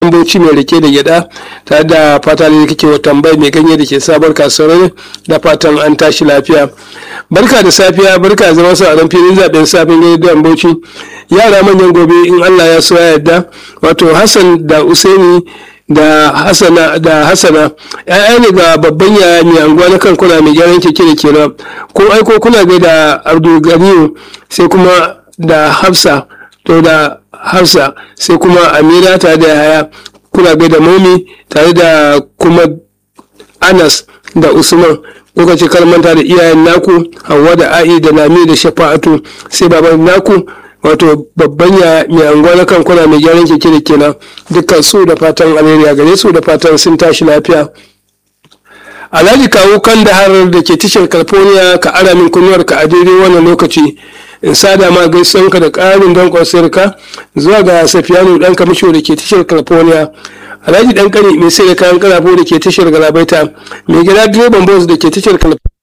bauchi mai rike da gyada tare da fata ne kake wa tambayi mai ganye da ke sabar kasuwar da fatan an tashi lafiya barka da safiya barka zama su a ran filin zaben safin gani da bauchi yara manyan gobe in allah ya so ya yarda wato hassan da usaini da hasana da hasana ya'ya ne ga babban yaya mai anguwa na kan kuna mai gyaran keke da kenan ko aiko kuna gai da abdulganiyu sai kuma da hafsa to da hafsa sai kuma amira tare da yaya kuna gai da momi tare da kuma anas da usman lokaci kalmanta da iyayen naku hawa da a'i da lami da shafa'atu sai baban naku wato babban ya mai anguwa na kan kuna mai gyaran keke da kenan dukkan su da fatan alheri gare su da fatan sun tashi lafiya alhaji kawo kan da har da ke tashar california ka ara min kunnuwar ka a daidai wannan lokaci in sada ma gaisuwanka da ƙarin don ka zuwa ga safiyanu ɗan kamisho da ke tashar california alhaji ɗan kani mai sai da kayan karafo da ke tashar galabaita mai gida direban bus da ke tashar california